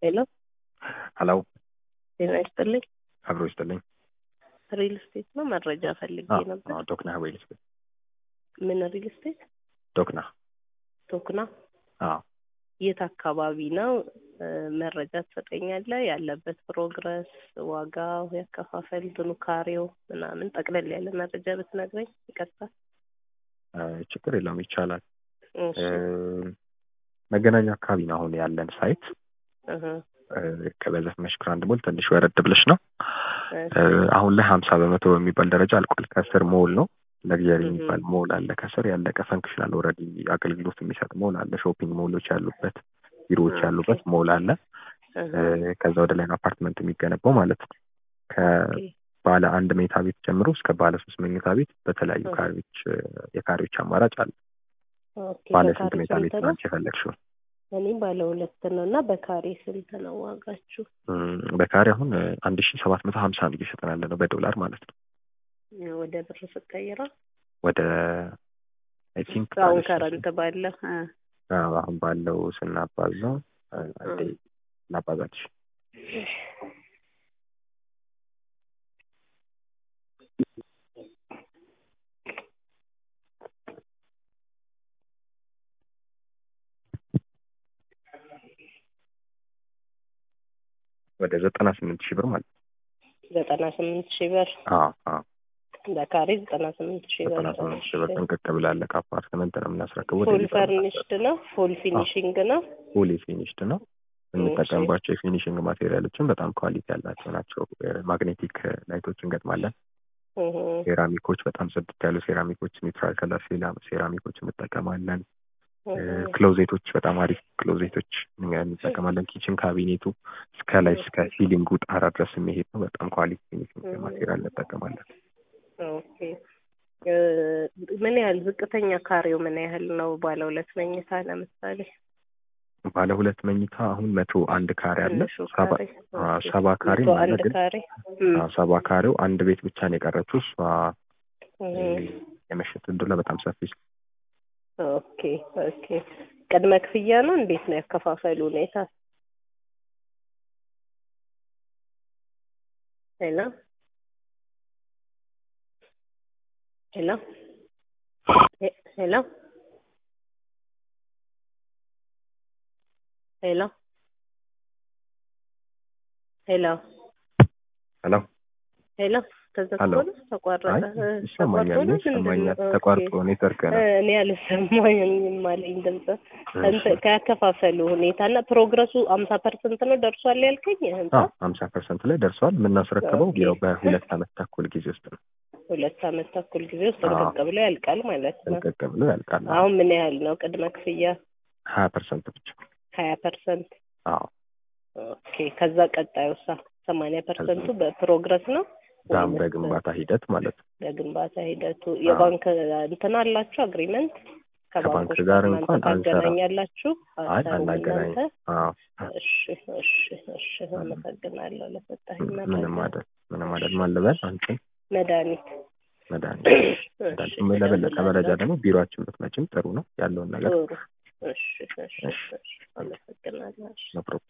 ሄሎ ሀሎ ጤና ይስጥልኝ። አብሮ ይስጥልኝ። ሪል ስቴት ነው መረጃ ፈልጌ አዎ፣ ነበር። አዎ፣ ዶክና ዌል ስፔስ ምን ሪል ስቴት? ዶክና። ቶክና አዎ የት አካባቢ ነው? እ፣ መረጃ ትሰጠኛለህ? ያለበት ፕሮግረስ፣ ዋጋው፣ ያከፋፈል እንትኑ ካሬው ምናምን ጠቅለል ያለ መረጃ ብትነግረኝ ይቀርታል። እ፣ ችግር የለውም ይቻላል። እሺ እ፣ መገናኛ አካባቢ ነው አሁን ያለን ሳይት። እህ፣ እ፣ ከበዘፍመሽ ግራንድ ሞል ትንሽ ወረድ ብለሽ ነው። እሺ እ፣ አሁን ላይ ሀምሳ በመቶ በሚባል ደረጃ አልቋል። ከስር ሞል ነው ለግዠሪ እህ። የሚባል ሞል አለ። ከስር ያለቀ ፈንክሽናል ኦልሬዲ አገልግሎት የሚሰጥ ሞል አለ። ሾፒንግ ሞሎች ያሉበት፣ ቢሮዎች ኦኬ። ያሉበት ሞል አለ። እህ፣ እ፣ ከዛ ወደ ላይ ነው አፓርትመንት የሚገነባው ማለት ነው። ኦኬ። ከባለ አንድ መኝታ ቤት ጀምሮ እስከ ባለ ሶስት መኝታ ቤት በተለያዩ እህ። ካሬዎች እ፣ የካሬዎች አማራጭ አለ። ኦኬ። ባለ በካሬ ስንት መኝታ ቤት ስንት ነው ነው? አንቺ የፈለግሽው? እኔ ባለ ሁለት ነው እና በካሬ ስንት ነው ዋጋችሁ? እም፣ በካሬ አሁን አንድ ሺ ሰባት መቶ ሀምሳ ነው እየሸጠን ያለ ነው በዶላር ማለት ነው። ወደ ብር ስቀይረው ወደ አይ ቲንክ አሁን ከረንት ባለ እ፣ አሁን ባለው ስናባዛው እ፣ አንዴ ላባዛልሽ ወደ ዘጠና ስምንት ሺህ ብር ማለት ነው። ዘጠና ስምንት ሺህ ብር አዎ አዎ በካሬ ዘጠና ስምንት ሺህ ብር ዘጠና ስምንት ሺህ ብር ጥንቅቅ ብላለ ከአፓርትመንት ነው የምናስረክበው። ፉል ፈርኒሽድ ነው ፉል ፊኒሽንግ ነው ፉሊ ፊኒሽድ ነው። የምንጠቀምባቸው የፊኒሽንግ ማቴሪያሎችን በጣም ኳሊቲ ያላቸው ናቸው። ማግኔቲክ ላይቶች እንገጥማለን። እህ፣ ሴራሚኮች በጣም ጽድት ያሉ ሴራሚኮች፣ ኒውትራል ከለር ሴራሚኮች እንጠቀማለን። እህ፣ ክሎዜቶች በጣም አሪፍ ክሎዜቶች እንጠቀማለን። ኪችን ካቢኔቱ እስከ ላይ እስከ ሲሊንጉ ጣራ ድረስ የሚሄድ ነው። በጣም ኳሊቲ ፊኒሽንግ ማቴሪያል እንጠቀማለን። ኦኬ እ፣ ምን ያህል ዝቅተኛ ካሬው ምን ያህል ነው? ባለ ሁለት መኝታ ለምሳሌ ባለ ሁለት መኝታ አሁን መቶ አንድ ካሬ አለ። ትንሹ ሰባ ካሬ አዎ፣ ኦኬ። ሰባ ካሬ መቶ አለ አንድ ግን ካሬ እም፣ አዎ፣ ሰባ ካሬው አንድ ቤት ብቻ ነው የቀረችው። እሷ እህ፣ የመሸጥ ዕድሏ በጣም ሰፊ ኦኬ ኦኬ። ቅድመ ክፍያ ነው እንዴት ነው ያከፋፈሉ ሁኔታ? ሄሎ ሄሎ ሄ- ሄሎ ሄሎ ሄሎ ሄሎ ሄሎ ተዘግቶ ሄሎ። ነው ተቋረጠ? አይ እ፣ ይሰማኛል፣ ተቋርጦ ነው ምንድን ይሰማኛል። ነው? ተቋርጦ ኔትወርክ ኦኬ። ነው። እ፣ እኔ አልሰማኝም አለኝ ድምጽ እንትን ከያከፋፈሉ ሁኔታ እና ፕሮግረሱ አምሳ ፐርሰንት ነው ደርሷል ያልከኝ ህንጻ ሀምሳ ፐርሰንት ላይ ደርሷል። የምናስረክበው ኦኬ። ያው በሁለት አመት ተኩል ጊዜ ውስጥ ነው። ሁለት አመት ተኩል ጊዜ ውስጥ አዎ። ጥንቅቅ ብሎ ያልቃል ማለት ነው። ጥንቅቅ ብሎ ያልቃል። አሁን ምን ያህል ነው ቅድመ ክፍያ? ሀያ ፐርሰንት ብቻ። ሀያ ፐርሰንት አዎ ኦኬ። ከዛ ቀጣዩ ሳ ሰማንያ ፐርሰንቱ በፕሮግረስ ነው ዛም ወይስ በግንባታ ሂደት ማለት ነው። በግንባታ ሂደቱ የባንክ እንትን አላችሁ አግሪመንት ከባንክ ከባንኮች ጋር እናንተ እንኳን አንሰራም። ታገናኛላችሁ? አይ አሰሩም አናገናኝ። እናንተ? አዎ እሺ እሺ እሺ አመሰግናለሁ ለሰጠኝ ምንም መረጃ። አይደል፣ ምንም አይደል። ማን ልበል አንቺን? መድኃኒት መድኃኒት እሺ መድኃኒት። ለበለጠ መረጃ ደግሞ ቢሮአችን ብትመጪም ጥሩ ነው ያለውን ነገር ጥሩ እሺ እሺ እሺ አመሰግናለሁ። እሺ። ነው